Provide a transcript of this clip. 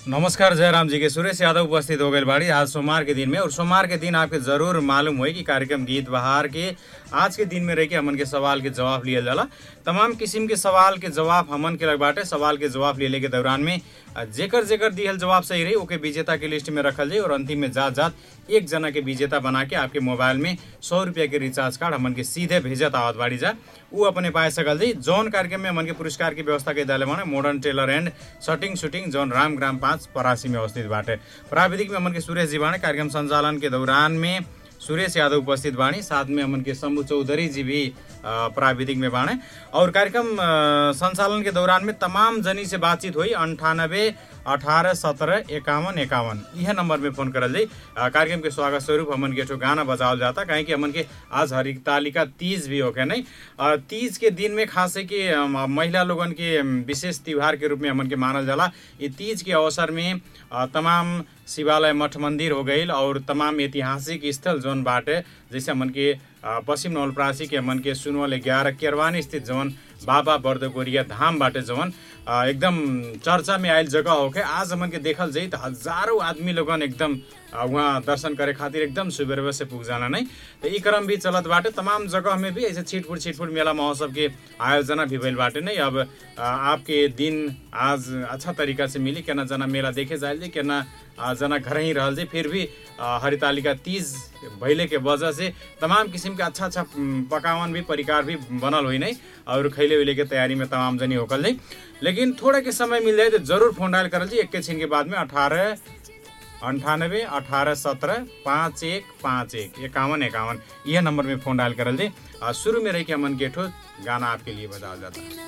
नमस्कार जयराम जी के सुरेश यादव उपस्थित हो गए बाड़ी आज सोमवार के दिन में और सोमवार के दिन आपके जरूर मालूम हो कि कार्यक्रम गीत बहार के आज के दिन में रह के हमन के सवाल के जवाब लियल जाला तमाम किस्म के सवाल के जवाब हमन के लग बाटे सवाल के जवाब लेले के दौरान में अ, जेकर जेकर दिहल जवाब सही रही ओके विजेता के लिस्ट में रखल जाई और अंतिम में जात जात एक जना के विजेता बना के आपके मोबाइल में सौ रुपया के रिचार्ज कार्ड हमन के सीधे भेजत आवत बाड़ी जा ऊ अपने पाए सकल जी जौन कार्यक्रम में हमन के पुरस्कार की व्यवस्था के दाले माने modern tailor and shirting suiting जौन राम ग्राम पाँच परासी में अवस्थित बाटे प्राविधिक में हमन के सुरेश जी बाणे कार्यक्रम संचालन के दौरान में सुरेश यादव उपस्थित बाणी साथ में हमन के शंभु चौधरी जी भी अ, प्राविधिक में बाणे और कार्यक्रम अ, संचालन के दौरान में तमाम जनी से बातचीत हुई अंठानब्बे अठारह सत्रह इक्यावन इक्यावन यह नंबर में फोन करल जाई अ, कार्यक्रम के स्वागत स्वरूप हमन के एठो गाना बजावल जाता काहे कि हमन के आज हरितालिका तीज भी होके नहीं अ, तीज के दिन में खास है कि अम, महिला लोगन के अम, विशेष त्योहार के रूप में हमन के मानल जाला ये तीज के अवसर में अ, तमाम शिवालय मठ मंदिर हो गईल और तमाम ऐतिहासिक स्थल जौन बाटे जैसे हमन के अ, पश्चिम नवलपरासी के हमन के सुनवल ग्यारह केरवानी स्थित जौन बाबा बर्दगोरिया धाम बाटे जौन अ, एकदम चर्चा में आयल जगह होके आज हमन के देखल जाई त हजारों आदमी लोगन एकदम अ, वहाँ दर्शन करे खातिर एकदम सुबेर से पुग जाना नहीं तो ई क्रम भी चलत बाटे तमाम जगह में भी ऐसे छिटफुट छिटफुट मेला महोत्सव के आयोजना भी भइल बाटे नहीं अब अ, आपके दिन आज अच्छा तरीका से मिली केना जना मेला देखे जाए जे केना अ, जना घर ही रहल जे फिर भी अ, हरितालिका तीज भइले के वजह से तमाम किसिम के अच्छा अच्छा उम, पकावन भी परिकार भी बनल हुई नहीं और खैले उइले के तैयारी में तमाम जनी होकल जाई लेकिन थोड़ा के समय मिल जाए तो जरूर फोन डायल करल जी एक छिन के बाद में अठारह अंठानब्बे अठारह सत्रह पाँच एक पाँच एक इक्यावन इक्यावन यह नंबर में फोन डायल करल जी अ, शुरू में रही के हमन के ठो गाना आपके लिए बजाया जाता है